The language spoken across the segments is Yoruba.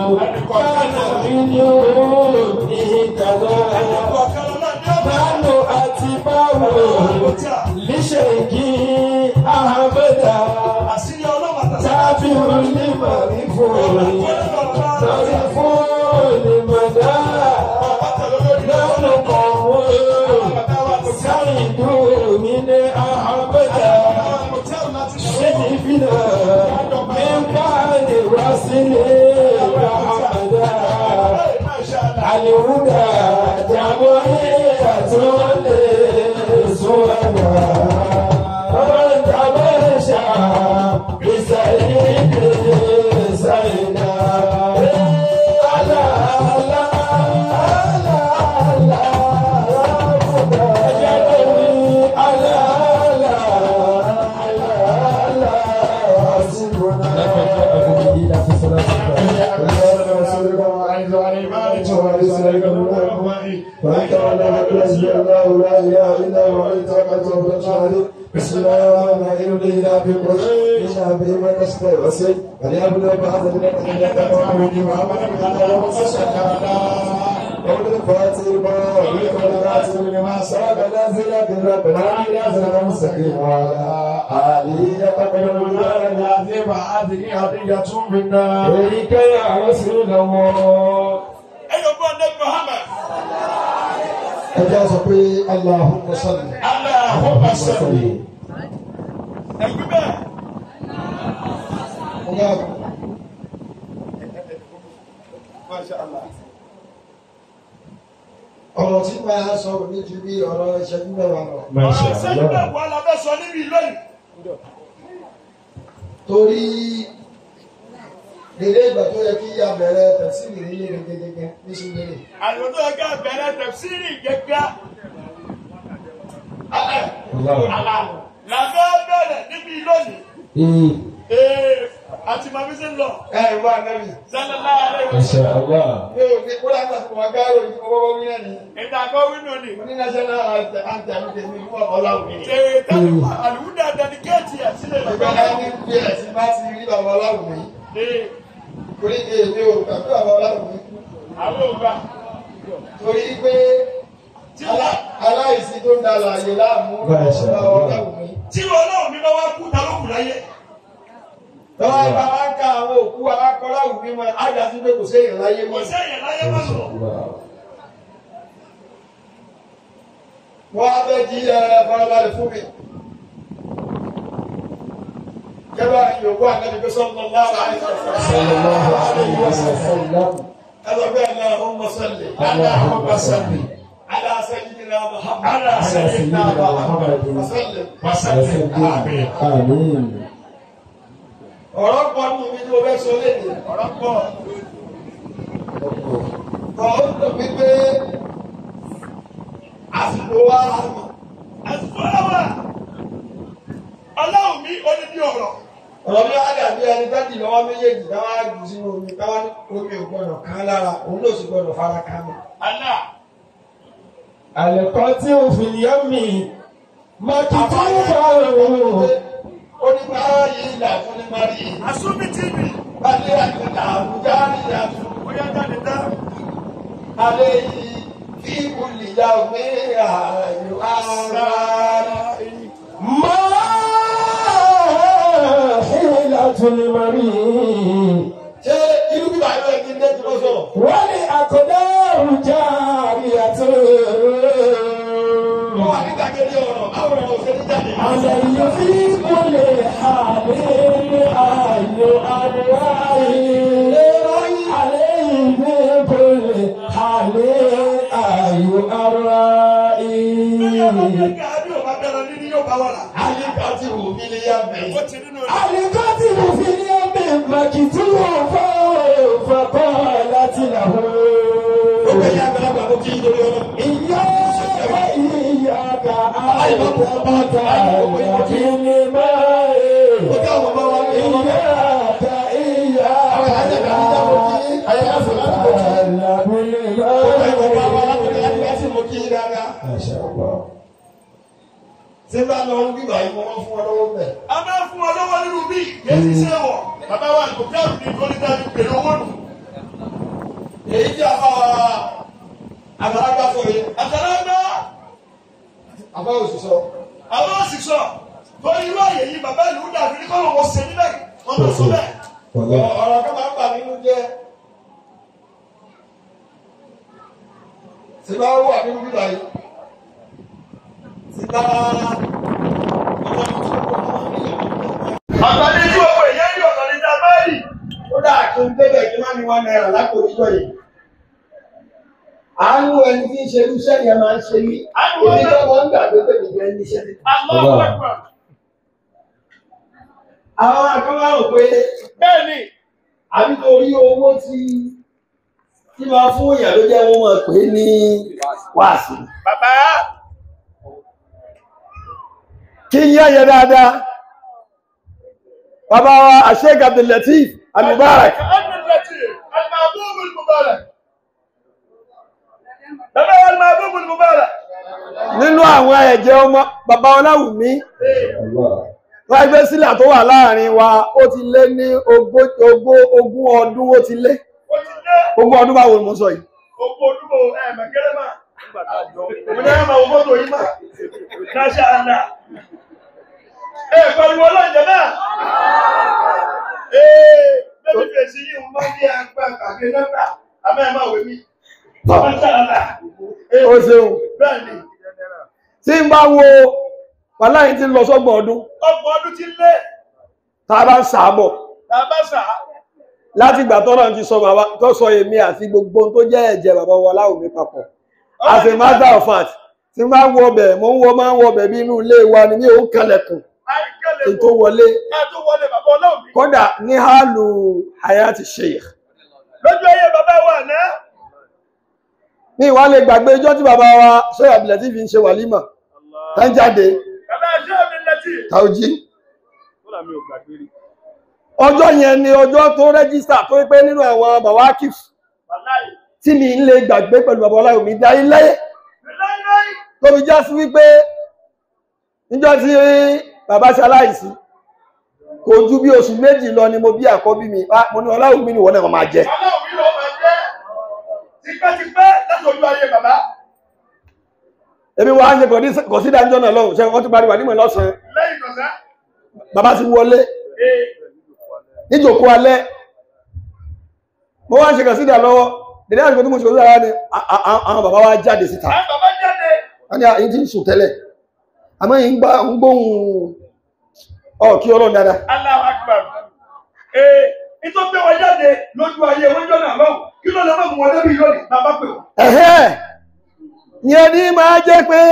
كان منه اهتدى نحن أتباع لشيخ أحمد تابع لمعرفون معرفون لمدى نحن قوم سعيد من أحمد شرفنا من بعد وصل محمد الهدى جمعية لسوانا ومن تمشى بسعيد سعيدا على على على على على على على حسبنا بسم الله الرحمن الرحيم إلى في قريش إلى في من نستوسي وليبلغ بعض الذين كفروا قول الفاتح الباب والفاتح لما سبق نازل بربنا نازل مستقيم وعلى آله يقبل المنار العظيم هذه هدية منا إليك يا رسول الله ẹyọ gbọ́ ndé Muhammad ẹ jẹ́ sọ pé Allahumma salli. Allahumma salli ẹgbẹ́ bẹ́ẹ̀ Ọ̀gá Masha Allah ọ̀rọ̀ tí máa sọ ní ju bí ọ̀rọ̀ ìṣẹ́jú mẹ́wàá lọ. ọ̀rọ̀ sẹ́yìn bẹ́ẹ̀ wà lábẹ́ sọ níbi lónìí Torí dèrè ìgbà tó yẹ kí a bẹ̀rẹ̀ tẹ̀síìlì ní ilé gẹ́gẹ́gẹ́ ní Súnmẹ́lẹ̀. àlùdó ẹgbẹ́ bẹ̀rẹ̀ tẹ̀síìrì gẹ́gẹ́ àlà làbẹ́ bẹ̀rẹ̀ níbi lónìí ee àti màmí sí ń lọ Ẹ ìwọ àgbẹ̀rì. sallallahu alaihi wasallam Mi ò ní kó láti àtúntò wá gáàrò ìfowópamọ́ wí náà ni. ìdàgbọ́ wínú ni Mo ní national anthem tèmi fún ọ̀làwùmí. ṣe tẹ́lifù àlùdó dẹ́díkéètì ẹ̀ sílẹ̀ Ìgbà náà ní bí ẹ̀ tí bá ti rí bàbá ọ̀làwùmí. ee Torí èmi ò gbàgbé bàbá ọ̀làwùmí kú. àwọn ògbà Torí pé tí alá- aláìsí tó ń da àlàyé láàmú bàbá ọ̀làwùmí. tí wọn náà mi bá wá kú ta ló kù láyé Lọ́wọ́ ìgbà máa ń ka àwọn òkú alákọ̀ọ́lá òbí mọ́ ájá sí pé kò séèyàn láyé kò mọ́. sẹ́yìn láyé má lọ Wọ́n á fẹ́ jí ẹ farabalẹ̀ fún mi. Kẹ́bà yòókù àgbẹ̀bí pé sọ́nà lára àìsàn. Ẹlọ bẹ́ẹ̀ ni Allahumma salli. Allahumma salli. Ala sayyidina Muhammad. Ala sayyidina Muhammad. Wa sallim. wasallim àmín Àmín. Ọ̀rọ̀ pọ̀ ní ibi tí mo fẹ́ sọ léde. ọ̀rọ̀ pọ̀ Kọ̀ ó dùn mí pé àsìkò wa mọ̀. àsìkò ẹwà ọlọ́run mi ó ní bí ọ̀rọ̀ ọ̀rọ̀ bí wọ́n á dàbí ẹni dájì lọ́wọ́ méjèèjì káwá jù sínú omi káwá ní omi ò gbọ́dọ̀ kán lára òun ló sì gbọ́dọ̀ fara kán mi. Allah Àlẹ́kọ́ tí ó fi yẹ́ mi, Mákìtì bá òun. ó ní báyìí ìlà fún ní mari asúnmi tv balẹ̀ àgbẹ̀dà àbújá níyà fún ó yá jáde dá alẹ́ yìí kí olùyà òwe ààyò ara. Máa hílà tún ní Mari. ṣé irú bíbá yóò yẹ kí n dé tí wọ́n sọ̀rọ̀. Wọ́n ní àkọ́dá òrùjà àríyàtọ̀. wọ́n wà ní gbàgede ọ̀rọ̀ báwo ni ọ̀sẹ̀ ní jáde. Àlẹ́ yìí fi kúlẹ̀ àlẹ́ ayò àríwáyé. Àlẹ́ yìí fi kúlẹ̀ àlẹ́ ayò àríwáyé. ọmọ gẹ́gẹ́ àbí ò bá bẹ̀rẹ̀ níní yóò bá wà lá àyíká ti wù mí ní yá bẹ̀yìn. ó ti nínú Àlìkọ́tì mo fi ní ọbẹ̀ màkìtì wọn fọ́ fọ́kọ́ láti làwọn. gbogbo ẹ̀yà àgbàlagbà mo kí n lórí ọ̀rọ̀. Ìyá ìyá ka àìbọ̀tà ìyàbí ni máa mo kí àwọn ọmọ wa ní ọmọ Ìyá náà. ka ìyá àwọn ìyá àgbàlagbà mo kí ayé àfọlá mo kí. ìyàbí ni gbogbo ẹ̀yà ọmọ wa máa. látọ̀dọ̀ àdúrà sí mo kí dáadáa. tí n bá lọ ń bíbà yìí mo máa ń fún ọ lọ́wọ́ bẹ̀. a máa fún ọ lọ́wọ́ nínú bí yéé ti ṣe wọ̀ bàbá wa kò dáhùn ní kọ́lítà ní pẹ̀lú owó nù àgbàlagbà sọ yẹn àgbàlagbà àbá òṣìṣọ àwọn òṣìṣọ́ torí irú àyè yìí bàbá ìlú dàbí ní kọ́lọ̀ wọ́n ṣe níbẹ̀ wọ́n lọ sọ bẹ́ẹ̀. ọ̀rọ̀ kan máa ń bà nínú jẹ́ tí bá wà nínú bíbá yìí tí bá ọ̀tọ̀ ní tí gbogbo èyí rí ọ̀tọ̀ ní dábà rí. ó dà kí n débẹ̀ kí n má ní wọn náírà lápò ìjọ yìí àánú ẹni tí ń ṣe irú iṣẹ́ yẹn máa ń ṣe mí Àánú èmi ẹni- tó wọ́n ń gbàgbé pé mi jẹ́ níṣẹ́ tí. Allahu Akbar. àwọn akọ́wá rò pé bẹ́ẹ̀ni àbí torí owó tí tí máa fún èèyàn ló jẹ́ wọ́n máa pè é ní wáàsí. bàbá kí n yá yẹ dáadáa bàbá wa Sheikh Abdul Lateef Al-Mubarak Al-Latif, Al-Mahbub Al-Mubarak. bàbá wa Al-Mahbub Al-Mubarak. nínú àwọn ẹ̀jẹ̀ ọmọ bàbá Ọláwùmí láìpẹ́ sílẹ̀ tó wà láàrin wa ó ti lé ní ogó- ogó- ogún ọdún ó ti lé ó ti dé ogún ọdún báwo ni mo sọ yìí gbogbo ojúbọ ẹ̀ẹ̀mẹ̀kẹ́rẹ́ máa. mo ní ẹ̀rọ àwọn fọ́tò yìí máa. Masha Allah. ẹ pariwo ọlọ́njẹ náà. ee bẹ́ẹ̀ni fèsì yìí ń bá ní agbá kàgbé nọ́mbà àmọ́ ẹ̀ máa wẹ̀ mí. Masha Allah. Ee, ó ṣeun bẹ́ẹ̀ni tí n bá wo wàhálà yìí ti lọ sọ́gbọ̀n ọdún ọgbọ̀n ọdún ti lé tá a bá ń sàábọ̀ tàbá sà á. láti ìgbà tọ́lọ́ ti sọ bàbá tó sọ èmi àti gbogbo ohun tó jẹ́ ẹ̀jẹ̀ bàbá wa Ọláwùmí papọ̀ as a matter of fact tí n bá ń wọ ọbẹ̀ mo ń wọ máa ń wọ ọbẹ̀ bí inú ilé wa ni mi ò ń kalẹ̀kùn kí n tó wọlé ká tó wọlé bàbá ọlọ́run mi. kódà ní hálù hayati sheikh lójú ayé bàbá wa náà. ní ìwà lè gbàgbé ijọ́ tí bàbá wa Sheikh Abdul Lateef fi ń ṣe wàlímà tán jáde bàbá ẹjọ́ mi lẹ́tì. tàójí kódà mi ò gbàgbé rí. ọjọ́ yẹn ni ọjọ́ tó rẹ́gísítà tó pé nínú àwọn bàbá akif wàláyé. tí mi ń lè gbàgbé pẹ̀lú bàbá Ọláwùmí dá ilé láíláí. tó fi já sí wípé níjọ́ tí bàbá ṣe aláìsí kò ju bí oṣù méjì lọ ni mo bí àkọ́bí mi Ah, mo ní Ọláwùmí ni wọ́n náà máa jẹ ọlọ́run mi ló máa jẹ́ tipẹ́tipẹ́ láti ojú ayé bàbá. èmi wá ń ṣe kò sí dájọ́ náà lọ́hùn ṣe wọ́n ti parí wà nímọ̀ lọ́sàn-án lẹ́yìn kọ̀sá. bàbá ti wọlé ee níjòkó alẹ́ mo wá ń ṣe kàn sídà lọ́wọ́ dèdè àsìkò tí mo ṣe kàn sídà ní a- a- a- àwọn bàbá wa jáde síta àwọn bàbá jáde. wọ́n ní àyín tí ń sùn tẹ́lẹ̀ àmọ́ yìí ń gbá ń gbóhùn ọ kí ọlọ́run dáadáa Allahu Akbar. ee ìtọ́ gbé wọn jáde lójú ayé wọn jọ náà lọ́wọ́ kí ló lè má mú wọn débi lónìí bàbá pè wọ́n. ẹ̀hẹ́ yẹn ní máa jẹ́ pé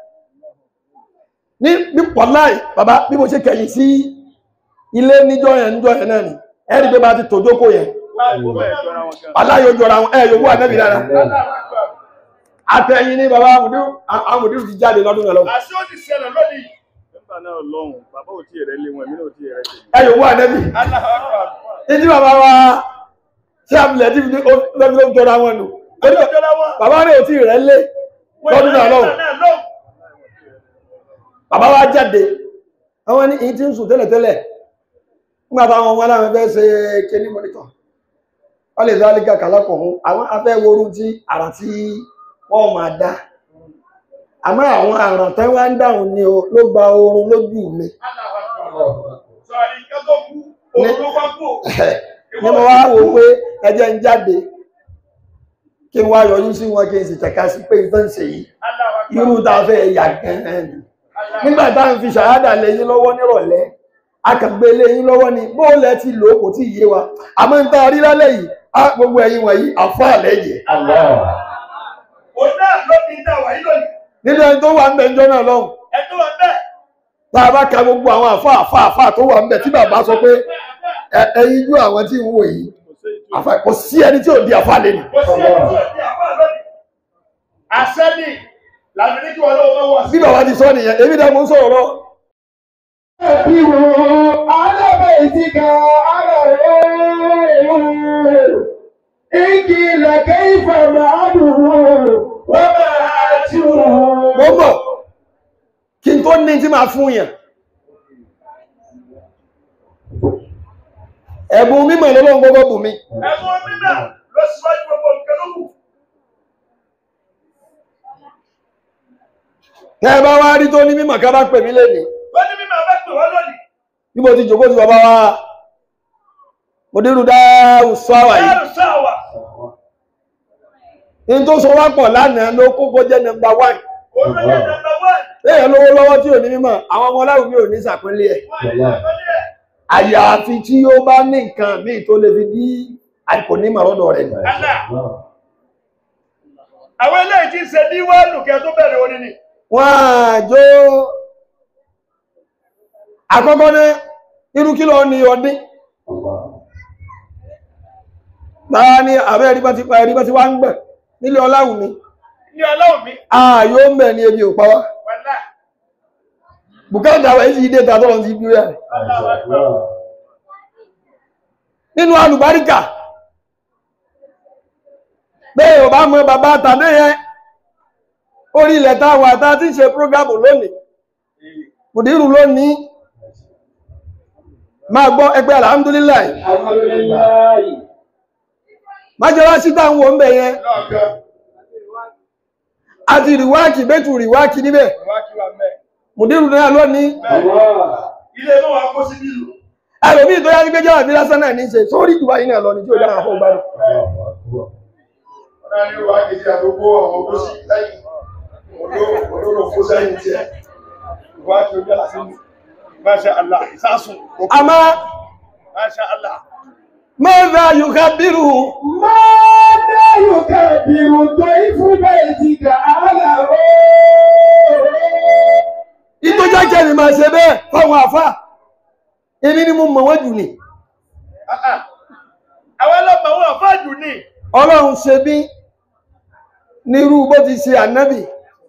ní ní pọ̀láì bàbá bí mo ṣe kẹ̀yìn sí ilé níjọ́ yẹn níjọ́ yẹn náà ni ẹ̀rí pé bá ti tòjókò yẹn aláyò jọra wọn ẹ̀ yòówù ànẹ́bì dára Allahu Akbar. àtẹ̀yìn ní bàbá àmùdíù àmùdíù ti jáde lọ́dún náà lọ́wọ́ àṣé ó ti ṣẹlẹ̀ lónìí. nígbà náà lọ́hùn bàbá ò tí ì rẹ́ lé wọn èmi náà ò tí ì rẹ́ tèmi. ẹ̀ yòówù ànẹ́bì Allahu Akbar. ìdí bàbá wa ṣé àbílẹ̀ tí lọ́dún ló ń jọra wọn nù ọjọ́ ìjọba wọn. bàbá rẹ̀ ò tí ì rẹ̀ lé lọ́dún náà lọ́wọ́ bàbá wa jáde àwọn ní ìyí tí ń sùn tẹ́lẹ̀tẹ́lẹ̀ nígbà táwọn ọmọ aláwọ̀ fẹ́ ṣe kéní mọ́nítọ̀ wọ́n lè dá lígà kàlápọ̀ fún àwọn afẹ́ worú tí àrà tí wọ́n máa dá àmọ́ àwọn àràn tẹ́ wá ń dáhùn ni o ló gba oorun lójú mi ní mo wá wò pé ẹjẹ́ ń jáde kí n wá yọjú sí wọn kí n sì tẹ̀ka sí pé ìtàn ṣe yìí irú tá a fẹ́ yà gan-an ni nígbà tá à ń fi ṣàhádà lé yín lọ́wọ́ nírọ̀lẹ́ akàgbé lé yín lọ́wọ́ ni bó lẹ ti lò ó kò tí ì yé wa àmọ́ ń tá a rí lálẹ́ yìí á gbogbo ẹ̀yin wọ̀nyí àfọ́ àlẹ́ yẹ nínú ẹni tó wà ń bẹ ń jọ́nà lọ́hùn tá a bá ka gbogbo àwọn àfọ́ àfọ́ àfọ́ tó wà ń bẹ tí bàbá sọ pé ẹ- ẹ̀yin jú àwọn tí ń wò yìí àfà- kò sí ẹni tí ò di àfọ́ àlẹ́ ni Àṣẹ́ni làbí ní kí wọ́n lọ́wọ́ wọ́n sí. bí bàbá ti sọ nìyẹn èmi dá mo ń sọ̀rọ̀ lọ Ẹ̀bíwò alábẹ̀ẹ́sìká ara rẹ̀. Igi lẹ̀kẹ́ ìfẹ̀mẹ̀ àdùnwò, wọ́n máa tú. mo ń bọ̀ kí n tó ní tí máa fún yàn ẹ̀bùn mímọ̀ lọ́lọ́run gbogbo bù mí Ẹ̀fọ́ mímọ̀ lọ síwájú gbogbo nǹkan ló kù. tẹ́ ẹ bá wá rí tó ní mímọ̀ ká bá pè mí lẹ́nìí Wọ́n ní mímọ̀ bá pè wọ́n lónìí. bí mo ti jòkó ti bàbá wa mo dérú dáhùn sọ́wà yìí Láàrú sáwà. ní tó so wá pọ̀ lánàá ló kókó jẹ́ nọmba wán Olóyè nàmbà wán. léèyàn lówó lọ́wọ́ tí ò ní mímọ̀ àwọn ọmọ ọlọ́run mi ò ní sàpínlẹ̀ ẹ̀ Wọ́n ní àkọlé ẹ̀. àyàfi tí ó bá ní nǹkan míì tó lè fi dí àìkò ní màrọ́dọ̀ rẹ̀ nù. Allah. Àwọn eléyìí tí ń ṣe díwáàlù kẹ́ tó bẹ̀rẹ̀ orin ni. wọ́n á jó àkọ́kọ́ ní irú kí lọ ní ọdún báwa ní àbẹ́ ẹ̀rí bá ti pa ẹ̀rí bá ti wá ń gbẹ̀ nílé ọláwù mi Ní ọlọ́run mi. ààyò ń bẹ̀ ní ebi ò pa wá Wàlá. bùkátà wẹ̀ sí ìdè tàbí ti bí rẹ̀ nínú alùbáríkà bẹ́ẹ̀ ò bá mọ bàbá tàbí yẹn orí ilẹ̀ táwọn àtà tí ń ṣe prógámù lónìí mùdírù lónìí máa gbọ́ ẹgbẹ́ alhamdulillah májọ́lásí táwọn wò ń bẹ̀ yẹn Lọ́ọ̀kan. àti rìwáàkì bẹ́tù rìwáàkì níbẹ̀ Wá kí wà mẹ́. mùdírù náà lónìí Ilé inú wa kó sí nílùú. ẹlòmíì tó yá ní pé jẹ́wà bí lásán náà ní ṣe sórí ìdùbà yìí náà lọ ní tí ó dára fún gbádùn Ọ̀nà ni wà kejì àgbogbo àwọn ogó sí lẹ́yìn. Olóró fún sẹ́yìn tí ẹ. Wá kí ojú àlá sí. Masha Allah. Sásun. àmọ́ Masha Allah. mọ́ra yóò bírù ماذا يكبر ضيف بيتك على ìtò jẹ́jẹ́ ni máa ṣe bẹ́ẹ̀ fáwọn àfá èmi ni mo mọ̀ wọ́n jù ní Ah, ah. Àwọn ọlọ́pàá wọn fáàjù ní. ọlọ́run ṣe bí nírú bó ti ṣe ànábì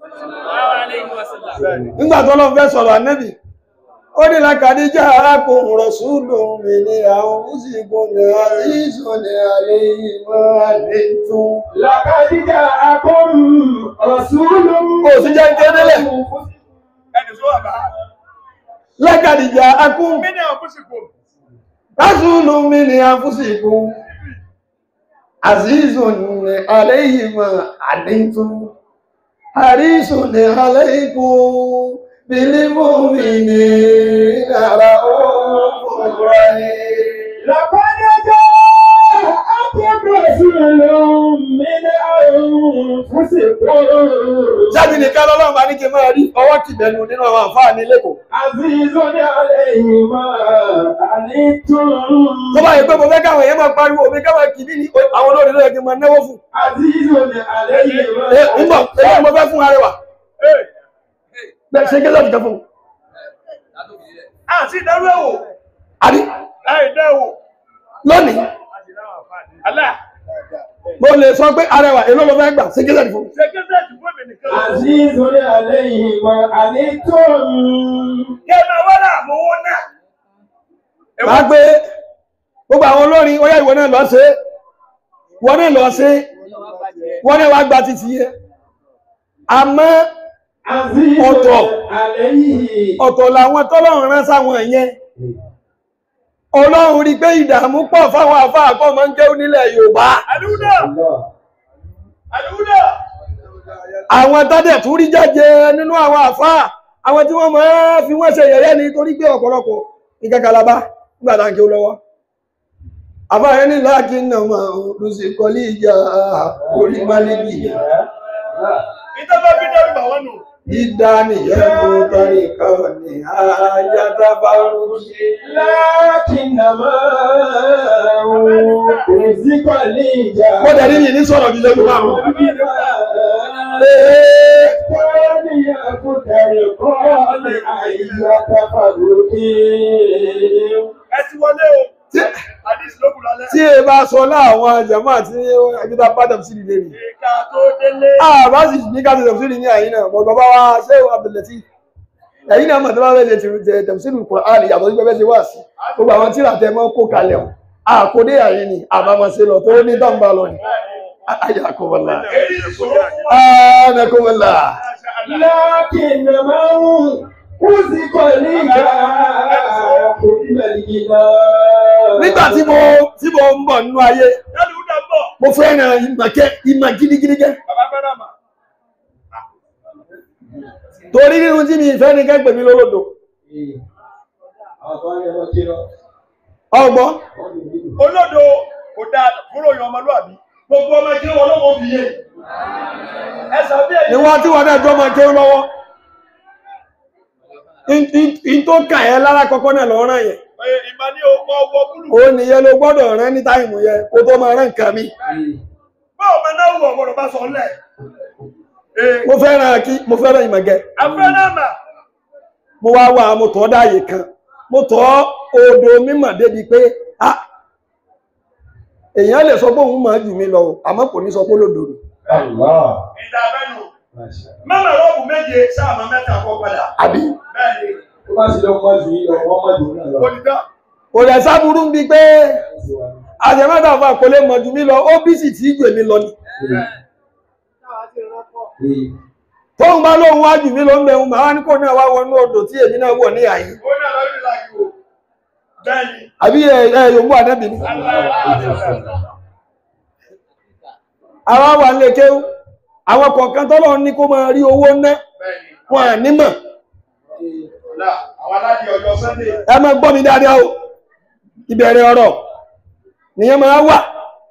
nígbà tó lọ́n fẹ́ sọ̀rọ̀ ànábì ó ní lákàdí jẹ́ arákùnrin rọ̀súlù mi ní àwọn òsìkò ní àríṣò ní àlẹ́ ìmọ̀ àlẹ́ tún لقد جاءكم رسول ó sì jẹ́ kédélẹ̀ Ẹni tó wà bá. lákàdí jẹ́ akún Mí ní ọkùsìkò. rọ̀súlù mi ní àfúsìkò àzízò ní àlẹ́ ìmọ̀ àlẹ́ tún àríṣò ní àlẹ́ ìkú bílímù mi ní àrà òun rẹ̀. لقد جاءكم رسول من أنفسكم Jáde nìkan lọ́lọ́run bá ní kí n máa rí ọwọ́ kìbẹ̀nu nínú àwọn àǹfààní lẹ́kọ̀ọ́. عزيز عليه ما عنتم Tó bá yẹ pé mo fẹ́ káwọn èèyàn máa pariwo mi káwọn kìíní ní àwọn olórin ló yẹ kí n máa náwó fún. عزيز عليه Ẹ ń ما bọ̀, èyí mo fẹ́ fún arẹwà. Bẹ́ẹ̀ ṣe kí lọ́dún kan fún un. Àti ìdárú ẹ̀wò. Àbí Láì dẹ́wò. lónìí, Allah. mo lè sọ pé arẹwà èló mo fẹ́ gbà ṣe kí lọ́dún fún un. Ṣé kí sẹ́ẹ̀tì fún èmi nìkan? عزيز عليه ما عنتم Kí ẹ máa wá láàmú owó náà. Máa gbé gbogbo àwọn olórin ó yá ìwọ náà lọ ṣe é. Ìwọ náà lọ ṣe é. Wọ́n náà wá gba títí yẹn. Àmọ́ عزيز Ọ̀tọ̀. عليه ọ̀tọ̀ làwọn tọ́lọ́run rán sáwọn yẹn ọlọ́run rí pé ìdààmú pọ̀ fáwọn àfáà kọ́ máa ń jẹ́ onílẹ̀ yorùbá Àdúgbò. Àdúgbò. àwọn tọ́dẹ̀ tún rí jáde nínú àwọn àfáà àwọn tí wọ́n máa fi wọ́n ṣe yẹ̀yẹ́ ni torí pé ọ̀pọ̀lọpọ̀ ìkẹ́kàlábá nígbà tá à ń kí ó lọ́wọ́ àfáà yẹn ní láàkí náà máa lùsì kọlí ìjà orí málìbì Ìjọba bí dẹ́rù bà wọ́n nù. ìdá nìyẹn kó tọ́rí kan ní àyàtà bá rúkì لكنما رزق ليجا mo dẹ̀ rí yìí ní sọ̀rọ̀ jíjẹ́ tó máa rùn كان يقدر قال أية فرق Ẹ ti wọlé o. Àdìsí ló kù lálẹ́. tí ẹ bá sọ láwọn jẹ̀mọ́ àti ẹgbẹ́ta bádàm sí ilé rí Ìka tó délé. àbá sì ní ká ti tẹ̀sílì ní àyín náà bọ̀ bàbá wa ṣé Abdulatif ẹ̀yìn náà mọ̀ tó bá fẹ́ ṣe tẹ̀sílì Kùránì yàtọ̀ sí pẹ́pẹ́ ṣe wá sí gbogbo àwọn tíra tẹ mọ́ kó kalẹ̀ wọn àkódé àyín ni àbámọ̀ ṣe lọ tó ní tọ́ǹbà lọ ni ayé àkọ́bọ̀lá Èyí ìṣòro fún wa. ànàkọ́bọ̀lá لكنما رزق ليجا حكم الجنان nígbà tí mo tí mo ń bọ̀ nínú ayé Dẹ́rù ń dàbọ̀. mo fẹ́ràn ìmọ̀kẹ́ ìmọ̀ gidigidi gẹ́ Bàbá fẹ́ràn mà. torí nínú tí mi ìfẹ́ ní kẹ́gbẹ̀ mi lólódò ọgbọ́n olódo kò dáa fúnrò yan ọmọlúwàbí gbogbo ọmọ kí wọn lọ́wọ́ fi yé ẹsẹ̀ bí ni ẹ̀yìn wọ́n tí wọ́n dẹ́jọ́ mọ́ kí ó lọ́wọ́ In- in- in tó kà ẹ́ lára kọ́kọ́ náà lọ́rán yẹn ìmọ̀ ní ọkọ̀ ọwọ́ búlù ó nìyẹn ló gbọ́dọ̀ rán ní táìmù yẹn kó tó máa rán nǹkan mi báwo máa náà wù ọ̀gbọ̀dọ̀ bá sọ lẹ̀ ee mo fẹ́ràn kí mo fẹ́ràn ìmọ̀gẹ́ afẹ́nàmà mo wá wà mo tọ́ dáàyè kan mo tọ́ odò mímọ̀ débi pé ah èèyàn lè sọ pé òun máa jù mí lọ o, àmọ́ kò ní sọ pé lòdò ni ìdá abẹ́nu mẹ́mà rọ́ọ̀bù méje sáàmà mẹ́ta kọ́ padà àbí bẹ́ẹ̀ ni olùdá kò lè sábúrú bíi pé àjẹmọ́tà fún àkọlé mọ̀ jù mí lọ ó bí sì tí jù èmi lọ ni tóun bá lóun wá jù mí lọ ń bẹ̀rù màá ní kò náà wá wọnú odò tí èmi náà wọ̀ ní àyè ó ní àlọ́ ìlú láti wò bẹ́ẹ̀ ni àbí ẹ ẹ yòówù àdẹ́bì ni àwa wà lè kéwú àwọn kọ̀ọ̀kan tọ́lọ̀ ní kó máa rí owó ná bẹ́ẹ̀ ni wọn à nímọ̀ ọ̀la àwọn aládìí ọjọ́ sunday ẹ máa gbọ́ mi dáadáa o ìbẹ̀rẹ̀ ọ̀rọ̀ nìyẹn máa wà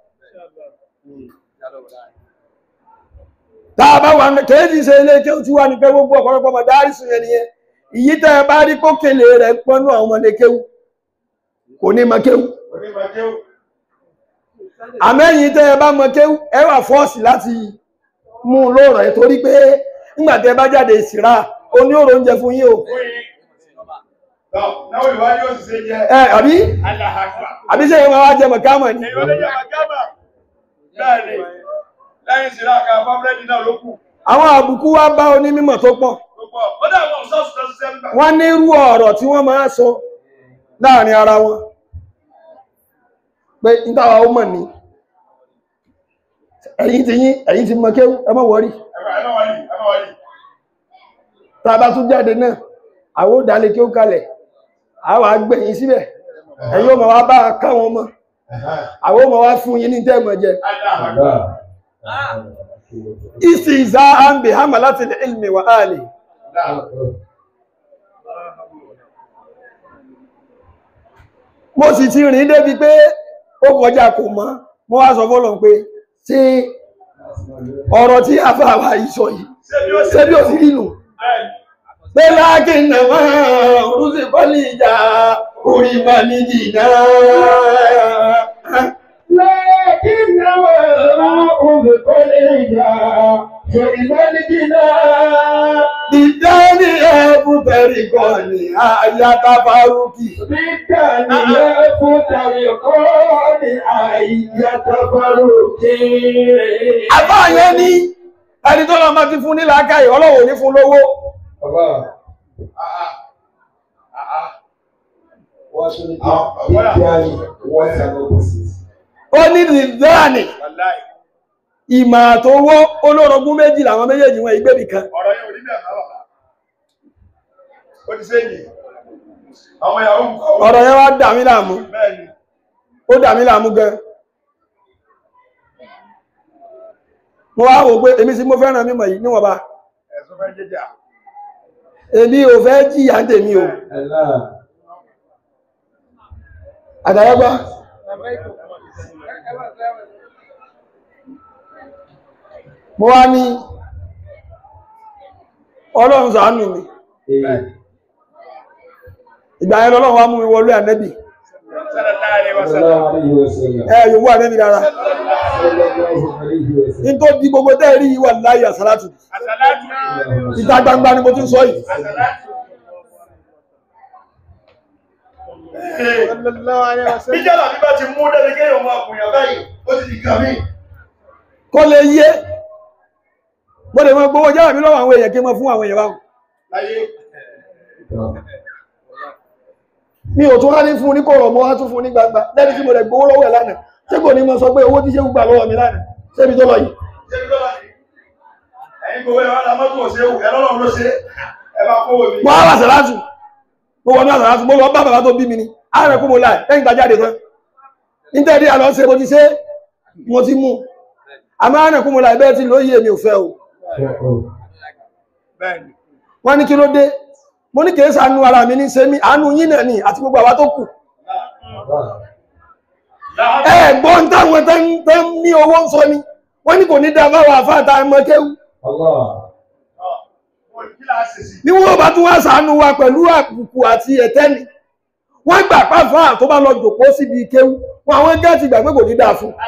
tá a bá wà ní kéèjì ṣe ilé kéwú tí wà ní pé gbogbo ọ̀pọ̀lọpọ̀ mọ̀ dárí sùn yẹn nìyẹn ìyí tẹ́ ẹ bá rí kókèlè rẹ̀ pọ́nú àwọn ọmọdé kéwú kò ní mọ kéwú onímọ̀ kéwù àmẹ́yìn tẹ́ ẹ bá mọ kéwú ẹ wà fọ́ọ̀sì láti mú un lóòrọ̀ ẹ̀ torí pé nígbà tẹ́ ẹ bá jáde ìsìrá oní òrò oúnjẹ fún yín o fún yín tọ́ náà ìwádìí ó sì ṣe jẹ́ ẹ àbí aláhàgbà àbí ṣe ìwọ̀n wa jẹ mọ̀kámọ̀ ni èyí ó lè jẹ́ màgámà bẹ́ẹ̀ ni lẹ́yìn sí láka fábúrẹ́dì náà ló kù àwọn àbùkù wa bá onímọ̀ tó pọ̀ tó pọ̀ ó dà wọn sọ́ọ̀sì tó ṣiṣẹ́ nígbà wọ́n ní irú ọ̀rọ̀ tí wọ́n máa sọ láàrin ara wọn pé ìtawà ó mọ̀ ní ẹ̀yìn ti yín ẹ̀yìn ti mọ̀ kéwú ẹ má wọ́rí ẹ̀fà ẹ̀ náà wáyé ẹ̀ náà wáyé tá a bá tún jáde náà àwọn ò dálé kéwú kalẹ̀ àwọn àgbẹ̀yìn síbẹ̀ ẹ̀yin ó máa wá bá a káwọn ọmọ àwọn ó máa wá fún yín ní tẹ́ẹ̀mọ̀ jẹ aláhàgbà ìsì ìzá àǹbì hàmà láti lè ilmi wà áàlì mo sì ti rìn débi pé ó kọjá kò mọ́ mo wá sọ fọ́lọ̀ pé ṣé ọ̀rọ̀ tí a fà wá ìsọ yìí ṣé bí ó sì rí nù bẹ́ẹ̀ ni pé láàkì nàmá orúsì bọ́lì ìjà orí bá ní jìdá لكنما أذق الإجاء فإذا الجنان dídá ní ẹ̀bù bẹ̀rì kan ní àyàtà farúkì بالتالي يفترقان أي تفرقين àbáyẹ ní ẹni tó lọ máa ti fún ní làákàyè ọlọ́wọ̀ ní fún lówó ó ní dídáàní wàláì ìmọ̀ àtowó olórogún méjì làwọn méjèèjì wọn ìgbébì kan ọ̀rọ̀ yẹn ò rí bẹ́ẹ̀ máa bàbá ó ti sẹ́yìn àwọn ìyàwó ń kọ́ ọ̀rọ̀ yẹn wá dà mí láàmú bẹ́ẹ̀ ni ó dà mí láàmú gan mo wá wò pé èmi sí mo fẹ́ràn mímọ̀ yìí níwọ̀nba ẹ̀sùn fẹ́ jẹjà èmi ò fẹ́ jìyà ń tèmi o àtàyẹ́gbá mo wá ní ọlọ́run ṣàánú mi ìgbà yẹn lọ́lọ́run wá mú mi wọlé ànẹ́bì sallallahu alaihi wasallam ẹ yòówó ànẹ́bì dára ní tó di gbogbo tẹ́ rí wà láyé àsálátù àsàlátù ìta gbangba ni mo ti ń sọ yìí àsàlátù Níjọ́lá bí bá ti mú débi kéèyàn máa kùnyàn báyìí, ó ti di kàmí. kó lè yé mo lè mọ gbowó jáwà mi lọ́wọ́ àwọn èèyàn kí n mọ fún àwọn èèyàn báwọn Láyé, mi ò tún wá ní fún ní kọ̀rọ̀ mo wá tún fún ní gbangba lẹ́ni tí mo lè gbowó lọ́wọ́ ẹ̀ lánàá ṣé kò ní mọ sọ pé owó tí ṣé gbà lọ́wọ́ mi lánàá ṣébi tó lọ yìí ṣé bí lọ́la ni? Ẹ̀yin gbogbo ẹ̀ wá la mọ́tò òṣèlú, ẹ̀ lọ́lọ́run ló ṣe, ẹ bá kówó mi. mo wá àsàlátù mo wọnú àsàlátù mo lọ bá bàbá tó bí mi ni ààrẹ kú mo láì lẹ́yìn tá jáde tán nítorí àlọ́ ṣe mo ti ṣe mo ti mú àmọ́ ààrẹ kú mo láì bẹ́ẹ̀ tí lóye mi ò fẹ́ o bẹ́ẹ̀ni wọ́n ní kí ló dé mo ní kìí sànú ara mi ní ṣe mí àánú yín náà ni àti gbogbo àwa tó kù ẹ̀gbọ́n táwọn tẹ́ ń- tẹ́ ń ní owó ń sọ ni wọ́n ní kò ní dá fáwọn àfáàtà ẹmọ kéwú wọ́n kí láà ṣe sí ní wọ́n bá tún wá sànú wa pẹ̀lú àbùkù àti ẹ̀tẹ́ni wọ́n gbà pàfà tó bá lọ jòkó síbi kéwú wọn àwọn gẹ́ẹ̀tì gbà pé kò ní dáa fún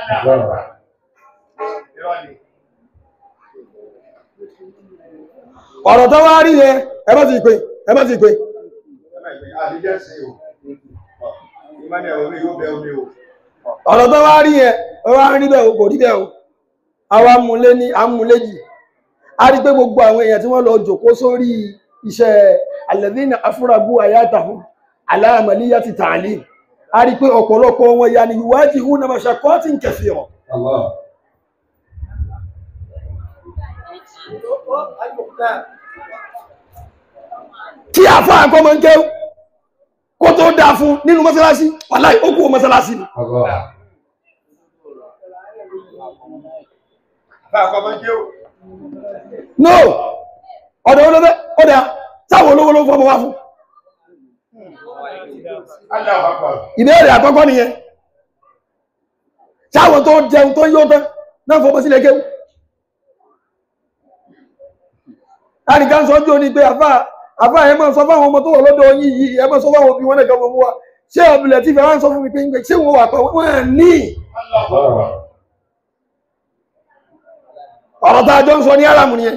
irọ́ ni ọ̀rọ̀ tó wá rí yẹn ẹ bá ti pè ẹ bá ti pè àdíjẹ́ sí o ìmọ̀lẹ̀ omi yóò bẹ omi o ọ̀rọ̀ tó wá rí yẹn ó wá rí bẹ́ẹ̀ o kò rí bẹ́ẹ̀ o àwa múlé ní amúléjì a rí pé gbogbo àwọn èèyàn tí wọ́n lọ jòkó sórí iṣẹ́ alladhina afragu ayatahum ala amaliyati ta'lim a rí pé ọ̀pọ̀lọpọ̀ wọn ya ni yuwajihuna mashaqqatin kathira kí àfá àkọ́mọ́ ń kéwú kó tó dáa fún nínú mọ́sálásí wàláì ó kú mọ́sálásí ni bá a kọ́ mọ́ jẹ́ o no ọ̀dọ̀ olóbẹ́ ọ̀dà táwọn olówó ló ń fọmọ wá fún aláwọ̀ àpá ìbéèrè àkọ́kọ́ nìyẹn táwọn tó jẹun tó yóò tán náà fọmọ sílẹ̀ kéwú láàrín ká ń sọ jò ní pé àfá àfá ẹ máa sọ fáwọn ọmọ tó wọ̀ lọ́dọ̀ yín yìí ẹ máa sọ fáwọn òbí wọn nìkan mọ̀ mú wa ṣé ọ̀bìlẹ̀ tí fẹ́ wá ń sọ fún mi pé ń gbé ṣé wọn wà pa wọn ní aláwọ̀ àpá ọ̀rọ̀ tá a jọ ń sọ ní aráàmù nìyẹn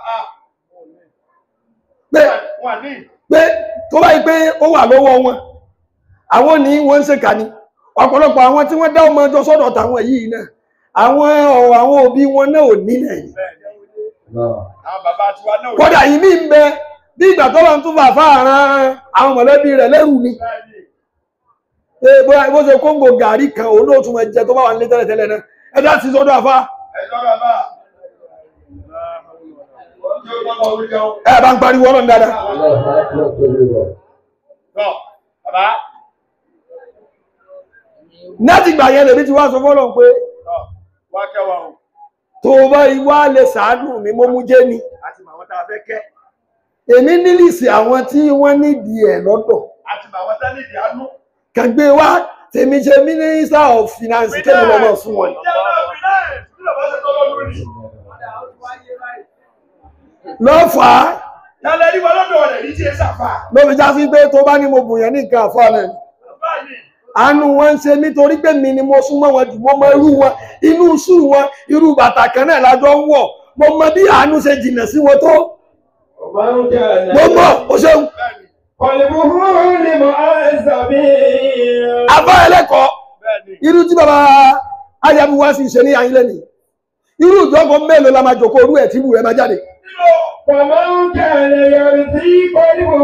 pé wà ní pé tó bá yí pé ó wà lọ́wọ́ wọn àwọn ní wọ́n ń ṣèkà ni ọ̀pọ̀lọpọ̀ àwọn tí wọ́n dá ọmọ ọjọ́ sọ́dọ̀ tàwọn yìí náà àwọn ọ̀rọ̀ àwọn òbí wọn náà ò ní lẹ́yìn àwọn bàbá tiwa náà ò ní kódà yìí mí ń bẹ bí ìgbà tó lọ ń tún fàfà ran àwọn mọ̀lẹ́bí rẹ̀ lẹ́rù ni bẹ́ẹ̀ni pé bóyá bó ṣe kóńgò gàrí kan òun náà tún máa jẹ tó bá wà nílé tẹ́lẹ̀tẹ́lẹ̀ náà ẹ̀dá ti sọ́dọ̀ àfá ẹjọ́ bàbá ojú ó tọ́mọ orí jẹun ẹ̀ bá ń pariwo ọlọ́run dáadáa tọ́ bàbá láti gbà yẹn lèmi ti wá sọ fọ́lọ́run pé tọ́ wá kẹwàá o tó o bá wá lè ṣàánú mi mo mú jẹ́ ni àti màwọn tá a fẹ́ kẹ́ èmi nílìsì àwọn tí wọ́n nídìí ẹ̀ lọ́dọ̀ àti màwọn tá nídìí àánú kàn gbé wá tèmi ṣe minister of finance kéde lọ́mọ fún wọn. lọ́fà Tálẹ̀ ní wọn lọ́dọ̀ rẹ̀ ní tí ẹ sàfà. ló fi já sí pé tó bá ní mo bùyàn ní nǹkan àfọ́ náà ni. Báyìí, àánú wọn ń ṣe nítorí pé mi ni mo súnmọ́ wọn jù mo mọ irú wọn inú ṣú wọn irú bàtà kan náà lájọ ń wọ̀ mo mọ bí àánú ṣe jìnnà sí wọn tó mo mọ̀ ó ṣeun bẹ́ẹ̀ni, àbá ẹlẹ́kọ̀ọ́ bẹ́ẹ̀ni. irú tí bàbá ayabuwa sì ṣe ní ayílẹ̀ ni irú ìjọba mélòó la máa jòkó orú ẹ̀ tí irú rẹ̀ máa jáde Nínú ومن كان يرثي قلبه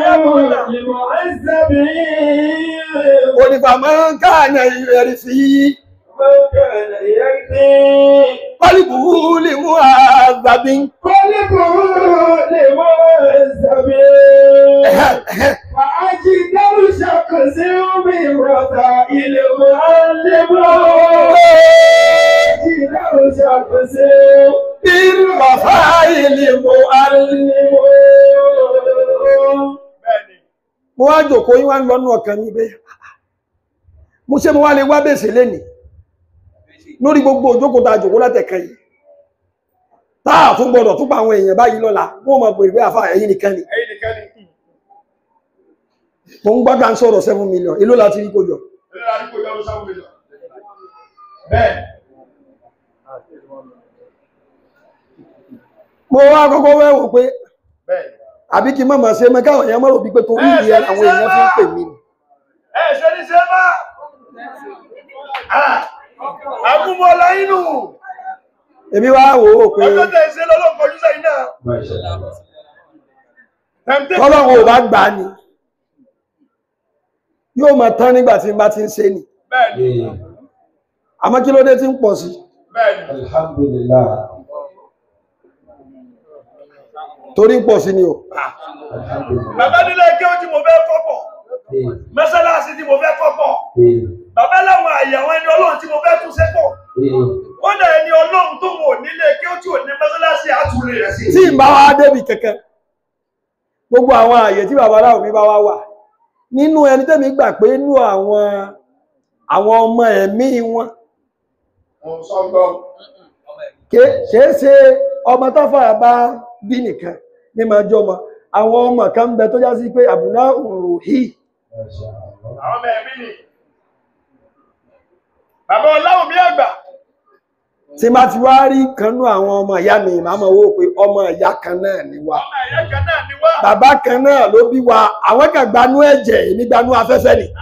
لمعذبين onífàmọ́ káàyàn ìrẹ̀rì sí من كان يرثي pálíbù lè mú àgbàbí قلبه لمعذبين وأجدر شخص من رذائل المعلم أجدر شخص irú bàbá ilé mọ́ معلم bẹ́ẹ̀ni, mo wá jòkó yín wá ń lọ́nà ọkàn mi bẹ́ẹ̀ mo ṣe mo wá lè wá bèsè lẹ́nì lórí gbogbo òjókòó tá a jòkó látẹ̀kẹ́ yìí táà tún gbọdọ̀ tún pa àwọn èèyàn báyìí lọ́la wọ́n mọ̀ pé ìwé àfà ẹ̀yìn nìkan ni ẹ̀yin nìkan ni. mo ń gbọ́dọ̀ ń sọ̀rọ̀ seven million èló láti rí kó jọ Ilé àdúgbò ìjọba ló sáwọn èèyàn. Bẹ́ẹ̀, mo wá kọ́kọ́ wẹ́ wò pé bẹ́ẹ̀. àbí kí n má máa ṣe mọ́ káwọn èèyàn mọ́rò bí pé torí Ẹ, ìyẹn ṣe àwọn ní èèyàn fi ń pè mí ni Ẹ ṣe ní ṣe máa. Àgúnmọ̀lá inú. èmi wá wò ó pé Ọjọ́ tẹ̀ ṣe lọ́lọ́ kọjú sẹ́yìn náà. Tẹ̀m̀tẹ̀. tọ́lọ́run ò bá gbà á ni yóò máa tán nígbà tí n bá ti ń ṣe ni Bẹ́ẹ̀ni, àmọ́ kí ló dé tí ń pọ̀ sí bẹ́ẹ̀ni. Alhamdulillah. torí ń pọ̀ sí ni o Alhamdulillah. Bàbá nílé kí ó tí mo fẹ́ kọ́pọ̀. Eh, Mẹ́sálásí tí mo fẹ́ kọ́pọ̀. eh, Bàbá láwọn àyè àwọn ẹni ọlọ́run tí mo fẹ́ tún sẹ́pọ̀. eh. Ó kọ́dà ẹni ọlọ́run tó wò nílé kí ó tí ò ní mọ́sálásí àtúlẹ̀ rẹ̀ sí. tí ń bá wá débi kẹ̀kẹ́ gbogbo àwọn àyè tí bàbá aláwọ̀ mi bá wá wà nínú ẹni tẹ́mi gbà pé inú àwọn àwọn ọmọ ẹ̀mí wọn ké- kìí ṣe ọmọ táfà bá bí nìkan ní máa jọ ọmọ àwọn ọmọ kan ń bẹ tó já sí pé àbùná òrò hì àwọn ọmọ ẹ̀mí ni. bàbá ọláwọ̀ mi àgbà tí má ti wá rí kanú àwọn ọmọ ìyá mi màá mọ̀ wó pé ọmọ ìyá kan náà ni wá ọmọ ẹ̀yà kan náà ni wá. bàbá kan náà ló bí wa àwọn kan gbanú ẹ̀jẹ̀ èmi gbanú afẹ́fẹ́ ni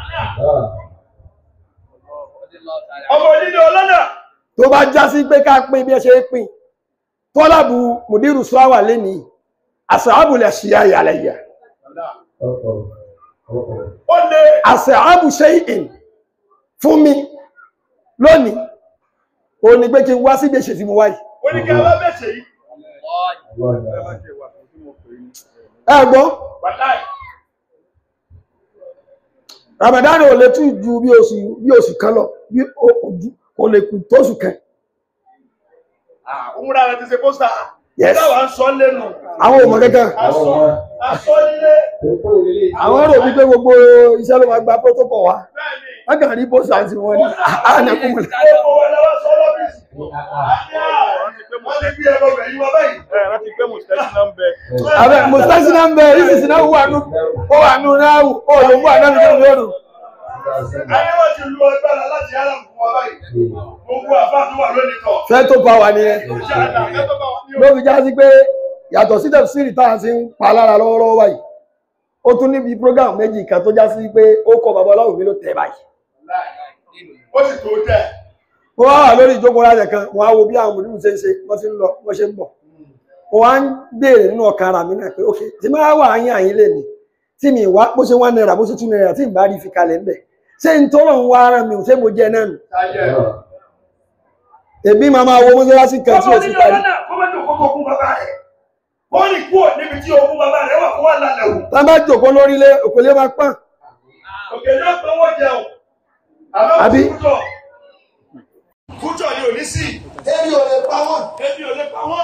ọmọ onílé ọlọ́nà tó bá já sí pé ká pín bí ẹ ṣe pín tọ́lábù mùdírù sọ́wà lẹ́ni àṣàbùlẹ̀ ṣíyá ìyàlẹ̀yà ó lé àṣàbù ṣe ìn fún mi lónìí o ní pé kí n wá sí gbèsè tí mo wáyìí oníkẹ́ bá bẹ̀ṣẹ̀ yìí. ẹ gbọ́ wàláì Ramadan ò lè tún ju bí oṣù bí oṣù kan lọ bí o- ojú- kò lè kù tóṣù kan òmùra rẹ̀ ti ṣe pósítà. Yes. táwa ń sọ lẹ́nu. àwọn òmò kankan aṣọ aṣọ nílé. àwọn rò wípé gbogbo iṣẹ́ ló máa gba protocol wa bẹ́ẹ̀ni wọ́n kàn rí post àti wọn ní àánẹ́kùnmọ̀ gbogbo wa lọ́wọ́ sọ lọ́fíìsì. wọ́n ti bí ẹgbẹ́ ọbẹ̀ yìí wá báyìí. ẹ rántí pé mùsùlùmí náà ń bẹ abẹ́ mustasi náà ń bẹ ìsìsì náà wà nù ó wà nù náà ó ló ń wà náà nù lórí ọ̀rùn ayé wọn ti lu agbára láti yára fún wa báyìí. gbogbo àbá tó wà lónìí tọ̀. fẹ́ tó pa wà nìyẹn ṣé àná akẹ́tọ̀ bá wà ní ló fi já sí pé yàtọ̀ sí tẹ̀síìrì tá à ń sí ń pa lára lọ́wọ́lọ́wọ́ báyìí ó tún níbi program méjì kan tó já sí pé ó kọ bàbá ọlọ́run mi ló tẹ̀ báyìí ó sì tó tẹ̀. ó wá wà lórí ìjókòó láti kan wọn á wo bí àwọn mòdìbò ṣe ń ṣe wọ́n ti ń lọ wọ́n ṣe ń bọ̀ ó wá ń béèrè nínú ọkàn ara mi náà pé ok tí máa wà áyín àyín lè ní tí mi wá bó ṣe wá náírà bó ṣe tún náírà tí n bá rí fi kalẹ̀ ń bẹ̀ ṣé n tọ́lọ̀ ń wá ara mi ò ṣé mo jẹ náà nù ayé èbí máa máa wo mọ́sálásí kan tí ọmọ o ti onílé parí ọlọ́nà kó má dùn kókó kún bàbá rẹ̀. ó ní kúrò níbi tí ogún bàbá rẹ̀ wà kó wà lálẹ́ wò. tá a bá jòkó lórílẹ̀ òkèlè máa pọ́n òkè náà pé wọ́n jẹun. àmọ́ Àbí? kújọ kújọ ni ò ní sí. Ebi ò lè pa wọ́n. ebi ò lè pa wọ́n.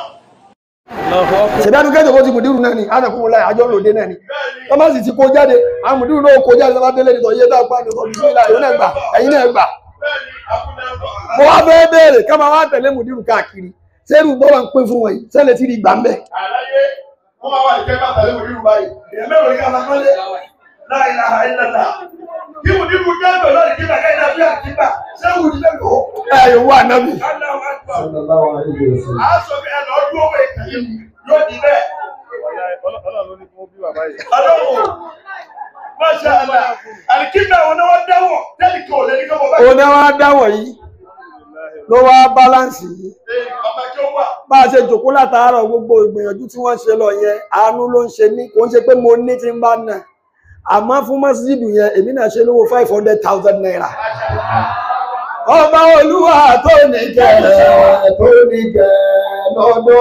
ṣèdánù kẹ́jọ kó ti mùdírù náà ni ánàkùnmù láì àjọ lòdì náà ni bẹ́ẹ̀ni. wọ́n bá sì ti kó jáde àwọn mùdírù náà kó jáde lọ́wọ́ délé nìtọ̀ iye dáa pa nìtọ̀ bísí ìlà ìwé náà gbà ẹ̀yin náà gbà bẹ́ẹ̀ni akúnlẹ̀ mo wá fẹ́ béèrè ká máa wá tẹ̀lé mùdírù káàkiri sẹ́rù bọ́lá ń pín fún wọn yìí sẹ́lẹ̀ tí rí gbà ń bẹ̀ àlàyé wọ́n máa wà ní kẹ́kẹ́ àtàlẹ́ wò nínú báyìí. èèyàn mẹ́rin ní káfá kọ́lé láì láha ìlànà. kí wù nínú dẹ́gbẹ̀ lọ́ọ̀dì kí bàkẹ́ ìdá bí àkíbà ṣé wù ní lẹ́nu. ẹ yóò wá nábì Allahu Akbar. a sọ pé ẹ lọ dúró wọ ìkànnì yóò di bẹ́ẹ̀. ọlọ́run ló ní kí wọ́n bí bàbá yìí ọlọ́run Masha Allah alikimna wọn náà wọ́n dáwọ̀ tẹ́lẹ̀ kí o lè ní kí wọ́n bá òun náà wá dáwọ̀ yìí ló wá báláǹsì yìí ọmọ kí ó wà. bá a ṣe jòkó látàárọ̀ gbogbo ìgbìyànjú tí wọ́n ṣe lọ yẹn àánú ló ń ṣe mí kò ń ṣe pé mo ní tí ń bá nà àmọ́ fún mọ́sídìdù yẹn èmi náà ṣe lówó five hundred thousand naira ọba olúwa tó ní kẹrẹ tó ní kẹrẹ lọ́dọ̀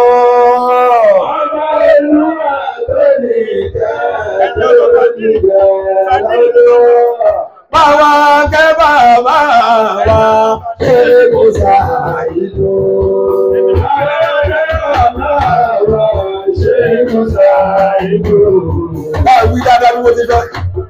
ọba olúwa tó ní kẹrẹ tó ní kẹrẹ lọ́dọ̀ bàbá kẹ́ bàbá wa ṣe kò ṣàìdó. Báwí dáadáa bí mo ti fẹ́.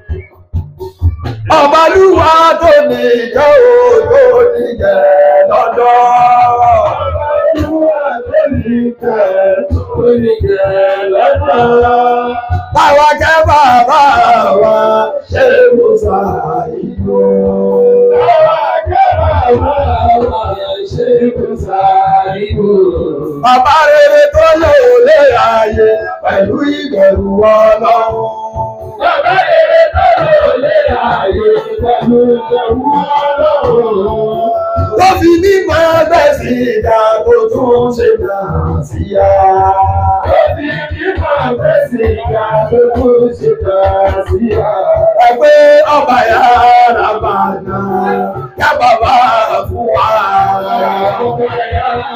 Ọbalúwa tó ní ìjọ o tó ní jẹ lọ́dọ̀. Ọbalúwa tó ní jẹ tó ní jẹ lọ́dọ̀. Báwa kẹ́ bàbá wa ṣe mo sà ìlú. Báwa kẹ́ bàbá wa ṣe mo sà ìlú. Bàbá rere tó lò lé ayé pẹ̀lú ìbẹ̀rù Ọlọ́run. Bàbá rere tó lò lé ayé pẹ̀lú ìbẹ̀rù Ọlọ́run. Tó fi mímọ́ ẹgbẹ́ sí ìdá tó tún ṣe náà sí ya. Tó fi mímọ́ ẹgbẹ́ sí ìdá tó tún ṣe náà sí ya. Ẹgbẹ́ ọba yàrá bàná, yá bàbá fún wa. Ọba yàrá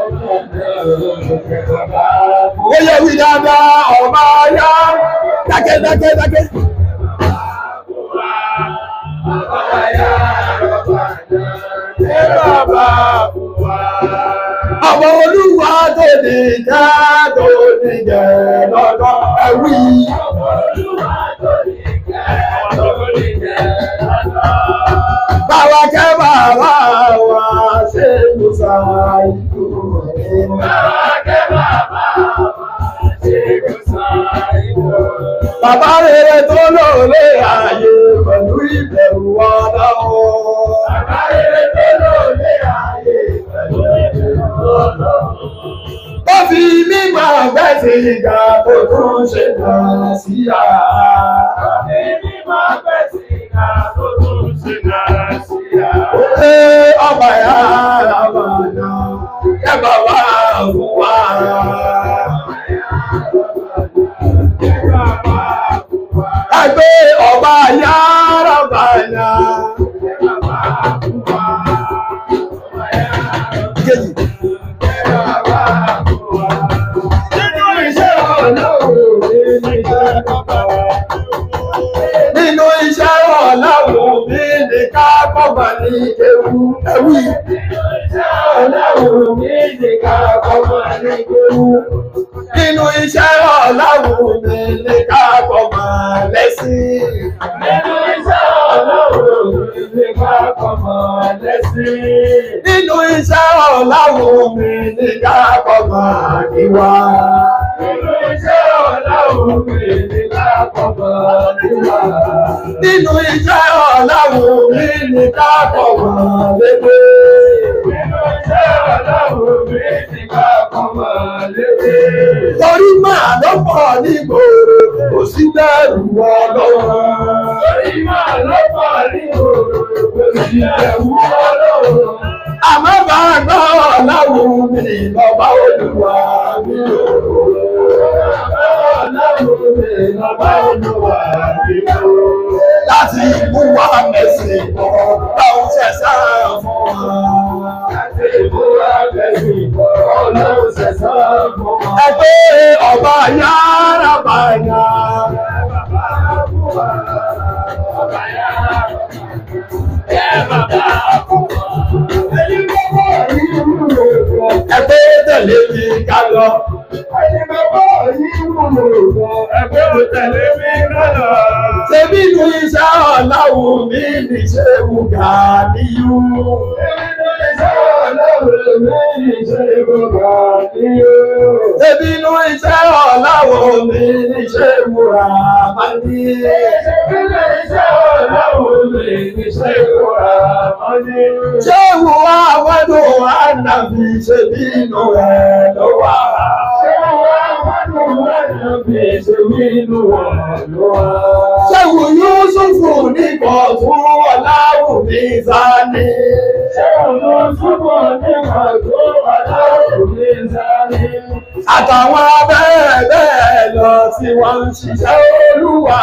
bàná. Ó yẹ wí dáadáa, ọba yá. Dákẹ́ dákẹ́ dákẹ́. Ọba yàrá bàná, yá bàbá fún wa. olúwa tó ní jẹ́ tó ní jẹ́ lọ́dọ̀ ẹ̀wí. Báwa kẹ́ bàbá wa ṣe Musa ìlú Bàbá rere tó lòlé ààyè pẹ̀lú ìbẹ̀rù ọlọ́run. Ó fi mímọ̀ gbẹ́sì ìgbà tó tún ṣe náà sí àá. Ṣé ọba yàrá bàdà ẹ bàbá fún wa? Ẹgbẹ́ ọba yàrá bàdà. Kejì. Nínú iṣẹ́ ọlọ́run ní iṣẹ́ nínú iṣẹ́ ọ̀làwọ̀ mi ní ká kọ́gbà ní ewu ẹ̀wí. Nínú iṣẹ́ ọ̀làwọ̀ mi ní ká kọ́gbà lẹ́sìn. Nínú iṣẹ́ ọ̀làwọ̀ mi ní ká kọ́gbà níwá. Nínú iṣẹ́ ọ̀làwọ̀ mi ní ká kọ́gbà lédè. Torí máa ló pọ̀ ní gbòòrò, kò sí bẹ̀rù ọlọ́run. Àmọ́ bá gbọ́ ọ̀làwọ̀ mi lọ́ba olúwa mi ò. Láti mú wa mẹ́sìn bọ̀, báwo ṣe sáà fún wa. Ẹgbẹ́ ọba yára bàyà. Ẹgbẹ́ tẹ̀lé mi ká lọ. Ṣebí inú iṣẹ́ ọ̀làwù mi ní ṣe wù gà níyú. Ṣebí inú iṣẹ́ ọ̀làwù mi ní ṣe wù rà máa ní. Ṣé wù wá wẹ́dùn ànàbì ṣebí inú rẹ̀ ló wà? Ṣéwù Yúsùfù nígbà fún ọ̀làwù mi sáni. Àtàwọn bẹ́ẹ̀ bẹ́ẹ̀ lọ tí wọ́n ń ṣiṣẹ́ olúwa.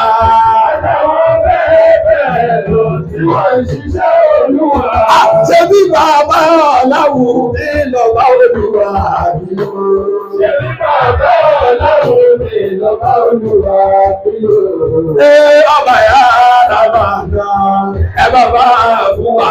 Ṣé bí bàbá ọ̀làwù mi lọ bá olúwa mi lọ? Ṣé ọba yà rábà náà ẹ bàbá fún wa?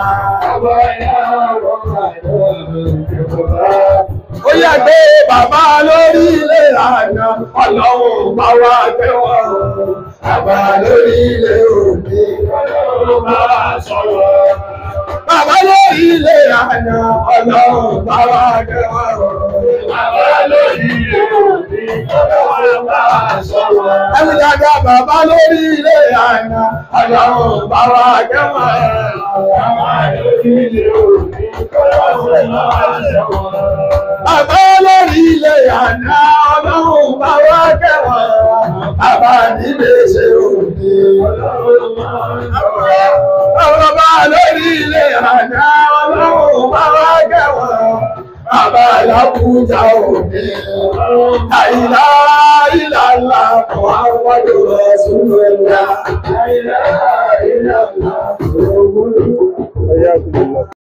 Ó yà gbé bàbá lórí ilé àná, ọlọ́run bá wá kẹwàá. Bàbá lórí ilé òbí, ọlọ́run bá wá sọ̀rọ̀. Bàbá lórí ilé àná, ọlọ́run bá wá kẹwàá. Bàbá lórí ilé òbí, ọlọ́run bá wá sọ̀rọ̀. Ẹni dàgbà bàbá lórí ilé àná, ọlọ́run bá wá kẹwàá. Bàbá lórí ilé òbí, ọlọ́run bá wá sọ̀rọ̀. Bàbá lórí ilé àná ọlọ́run bá wá kẹwàá. Bàbá nílé ṣe òde. Bàbá lórí ilé àná ọlọ́run bá wá kẹwàá. Bàbá làbújá òde. Àìlá ìlàlá kan àwọn ọdún ẹ̀sùn ẹ̀dá. Àìlá ìlàlá kan àwọn ọdún ẹ̀sùn ẹ̀dá.